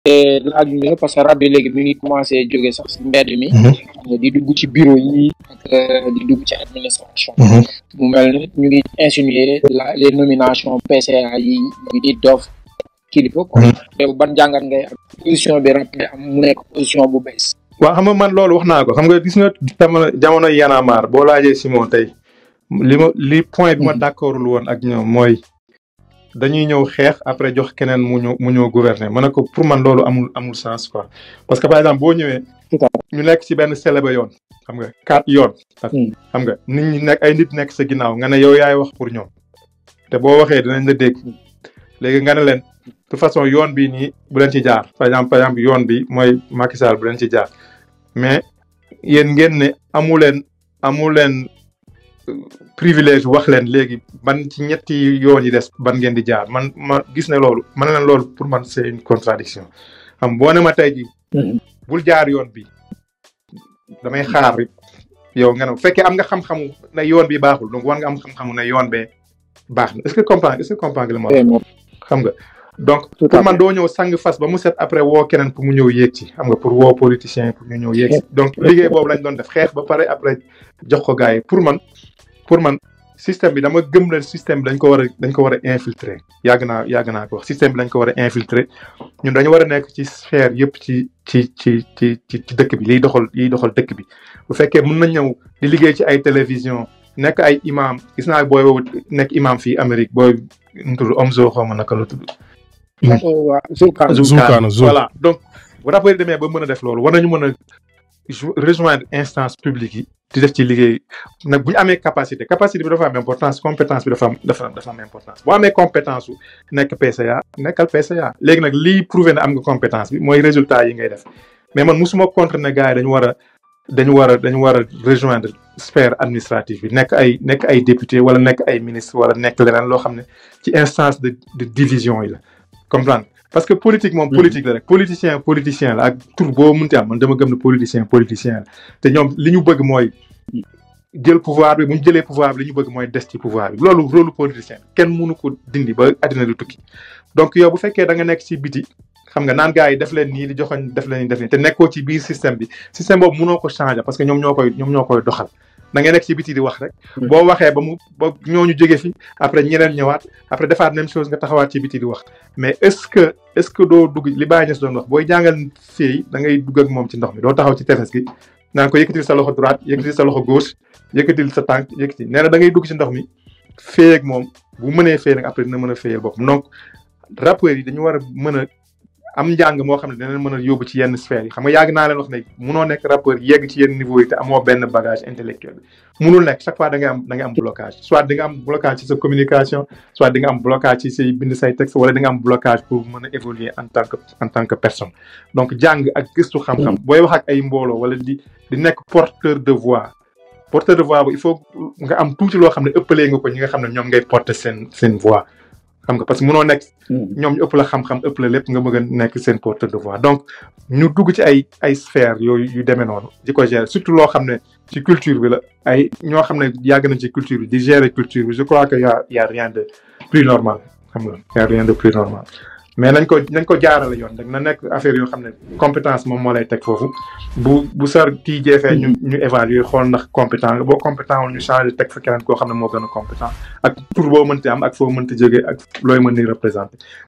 laaj ñu parce que rab bi léegi mi ngi commencé jóge sax si mbedd mi di dugg ci bureau yi ak di dugg ci administration mu mel ni ñu ngi insinuer la les nominations PCA yi ñu di doof kilifa quoi yow ban jàngat ngay am position bi rab am mu nekk position bu bees waaw xam nga man loolu wax naa ko xam nga gis nga jamono jamono yanamar boo laajee Simon tey li ma li point bi ma d'accordul woon ak ñoom mooy dañuy ñëw xeex après jox keneen mu ñëw mu ñëw gouverner ma ne ko pour man loolu amul amul sens quoi parce que par exemple boo ñëwee ñu nekk ci benn célébé yoon xam nga quatre yoon xam nga nit ñi nekk ay nit nekk sa ginnaaw nga ne yow yaay wax pour ñoom te boo waxee dinañ la dégg léegi nga ne leen de toute façon yoon bi nii bu leen ci jaar par exemple par exemple yoon bi mooy Macky Sall bu leen ci jaar mais yéen ngeen ne amu leen amu leen privilège wax leen léegi ban ci ñetti yoon yi des ban ngeen di jaar man ma gis ne loolu man leen loolu pour man c'est une contradiction xam boo ne ma tey ji bul jaar yoon bi damay xaar yow nga ne bu fekkee am nga xam-xamu ne yoon bi baaxul donc war nga am xam-xamu ne yoon bee baax na est-ce que comprendre est-ce que comprendre li ma wax xam nga donc pour man doo ñëw sang fas ba mu set après woo keneen pour mu ñëw yéeg ci xam nga pour woo politicien pour ñu ñëw yéeg ci donc liggéey boobu lañ doon def xeex ba pare après jox ko gars yi pour man pour man système bi dama gëm leen système bi dañ ko war a dañ ko war a infiltrer yàgg naa yàgg naa ko wax système bi dañ ko war a infiltrer ñun dañu war a nekk ci sphère yëpp ci ci ci ci ci ci dëkk bi liy doxal liy doxal dëkk bi bu fekkee mën na ñëw di liggéey ci ay télévision nekk ay imam gis naa booy boobu nekk imam fii Amérique booy nu tudd Omzo xaw ma naka la tudd Zoukana voilà donc bu rapport yi demee ba mën a def loolu war nañu mën a rejoindre instance publique yi di def ci liggéey nag bu ñu amee capacité capacité bi dafa am importance compétence bi dafa am dafa dafa am importance boo amee compétence su nekk PCA nekkal PCA léegi nag lii prouvé na am nga compétence bi mooy résultat yi ngay def mais man musuma contre ne gars yi dañu war a dañu war a dañu war a rejoindre sphère administrative bi nekk ay nekk ay député wala nekk ay ministre wala nekk leneen loo xam ne ci instance de de division yi la comprendre parce que politique moom politique la rek politicien politicien la ak tur boo mënti am man dama gëm ne politicien politicien la te ñoom li ñu bëgg mooy jël pouvoir bi bu ñu jëlee pouvoir bi li ñu bëgg mooy des ci pouvoir bi loolu rôle politicien kenn mënu ko dindi ba àddina du tukki donc yow bu fekkee da nga nekk ci biti xam nga naan gars yi def leen nii di joxoñ def leen nii def nii te nekkoo ci biir système bi système boobu mënoo ko changer parce que ñoom ñoo koy ñoom ñoo koy doxal da ngay nekk ci biti di wax rek boo waxee ba mu ba ñooñu jóge fi après ñeneen ñëwaat après defaat même chose nga taxawaat ci biti di wax mais est-ce que est-ce que doo dugg li Baye Niass doon wax booy jàngal fii da ngay dugg ak moom ci ndox mi doo taxaw ci tefes gi naan ko yëkkatil sa loxo droite yëkkatil sa loxo gauche yëkkatil sa tànk yëkkati nee na da ngay dugg ci ndox mi féey ak moom bu mënee féey nag après dina mën a féeyal boppam donc rappeurs yi dañu war a mën a am njàng moo xam ne dana mën a yóbbu ci yenn sphères yi xam nga yàgg naa leen wax ne munoo nekk rappeur yegg ci yenn niveau yi te amoo benn bagage intellectuel bi munul nekk chaque fois da ngay am da ngay am blocage soit di nga am blocage ci sa communication soit di nga am blocage ci say bind say texte wala di nga am blocage pour mën a évoluer en tant que en tant que personne donc jàng ak gëstu xam-xam booy wax ak ay mbooloo wala di di nekk porteur de voix porteur de voix bu il faut nga am tuuti loo xam ne ëppalee nga ko ñi nga xam ne ñoom ngay porter seen seen voix xam nga parce que mënoo nekk ñoom ñu ëpp la xam-xam ëpp la lépp nga bëgg a nekk seen porteur de voix donc ñu dugg ci ay ay sphères yooyu yu demee noonu di ko gérer surtout loo xam ne ci culture bi la ay ñoo xam ne yàgg nañ ci culture bi di gérer culture bi je crois que y a y a rien de plus normal xam nga y a rien de plus normal mais nañ ko nañ ko jaarale yoon rek na nekk affaire yoo xam ne compétence moom moo lay teg foofu bu bu sar kii jeefee ñu ñu évaluer xool ndax compétent nga boo compétent wul ñu changer teg fa keneen koo xam ne moo gën a compétent ak tur boo mënti am ak foo mënti jógee ak looy mën ni représenter